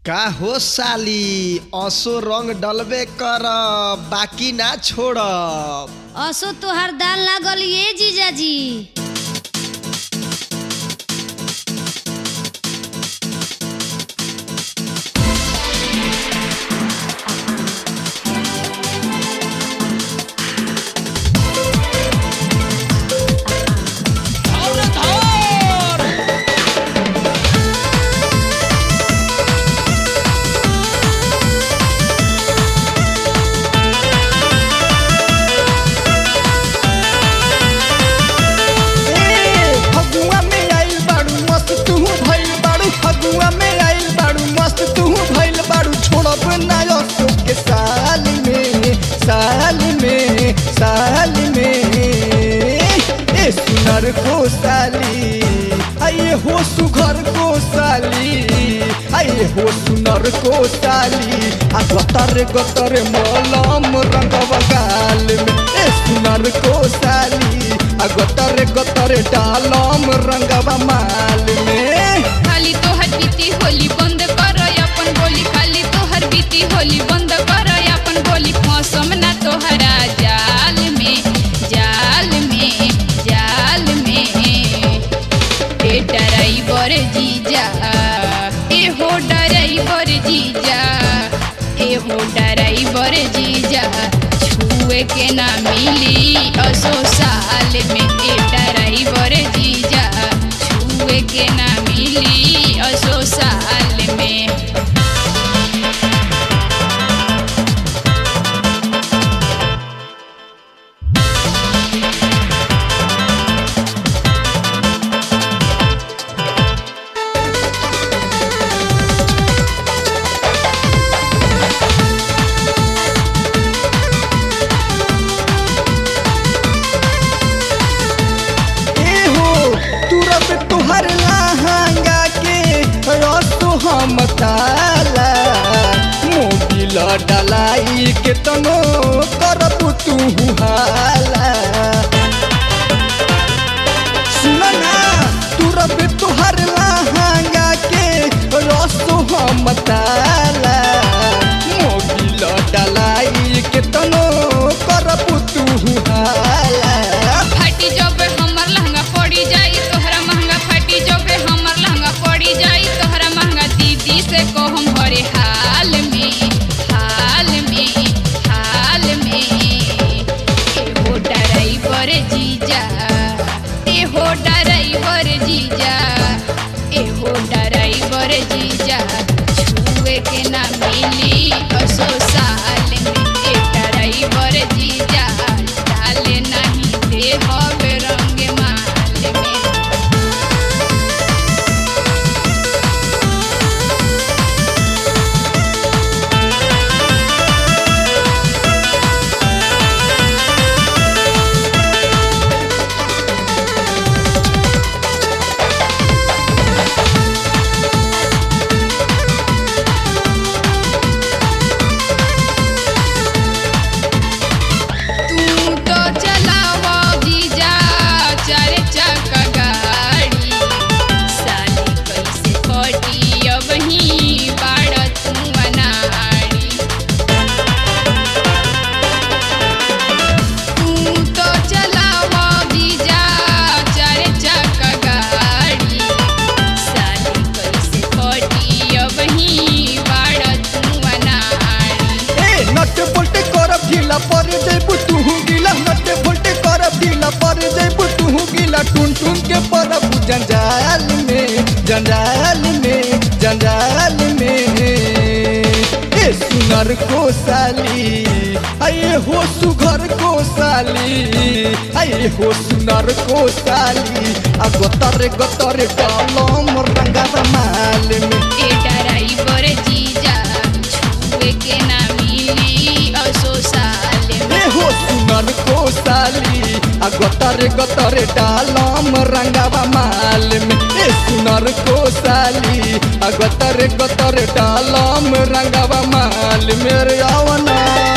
का हो साली असो रंग डलबे कर बाकी ना छोड़ब असो तोहार दाल लागल ये जीजाजी फगुआ में आइल बाड़ू मस्त तू भइल बाड़ू फगुआ में आइल बाड़ू मस्त तू भइल बाड़ू छोड़ब ना असो के साल में साल में साल में ए सुनर को साली आइए हो सुघर को साली आइए हो सुनर को साली आ गतर गतर मलम रंगवा गाल में ए सुनर को साली आ गतर गतर डालम रंगवा माल में खाली तोहर बीती होली बंद कर अपन बोली खाली तोहर बीती होली बंद कर अपन बोली मौसम ना तोहरा जाल में जाल में जाल में ए ड्राइवर जीजा ए हो ड्राइवर जीजा ए हो ड्राइवर जीजा छुए के ना मिली असो साल में ए ड्राइवर जीजा छुए के ना मिली असो साल में ए हो तुरब तुहर लहंगा के रसो हम ताला मोबिल डलाई के तनो करब तू हाला सुन ना तुरब तुहर लहंगा के रसो हम ताला मोबिल डलाई के तनो करब तू हाला फटी जब हमर लहंगा पड़ी जाई तोहरा महंगा फटी जब हमर लहंगा पड़ी जाई तोहरा महंगा दीदी से को हम भरे हाल में हाल में हाल में ए हो ड्राइवर जीजा ए हो ड्राइवर जीजा ए हो ड्राइवर जीजा छुए के ना मिली असो साल में ए ड्राइवर जीजा डाले नहीं दे हवे रंग माल में तू तो चलावा जीजा चार चक्का गाड़ी साली कैसे कटी अब ही बाड़ तू अनाड़ी तू तो चलावा जीजा चार चक्का गाड़ी साली कैसे कटी अब ही बाड़ तू अनाड़ी ए नट बोल्टे करब ढीला पर जैबू तू गिला नट बोल्टे करब ढीला पर जैबू तू गिला टुन टुन के परब जंजाल में जंजाल में जंजाल में ए सुनर को साली आए हो सुघर को साली आए हो सुनर को साली आ गतर गतर डालम रंगा माल में ए ड्राइवर जीजा छुए के ना मिली असो साल ए में हो सुनर को साली आ गतर गतर डालम रंगावा माल में ए सुनर को साली आ गतर गतर डालम रंगावा माल मेरे आवना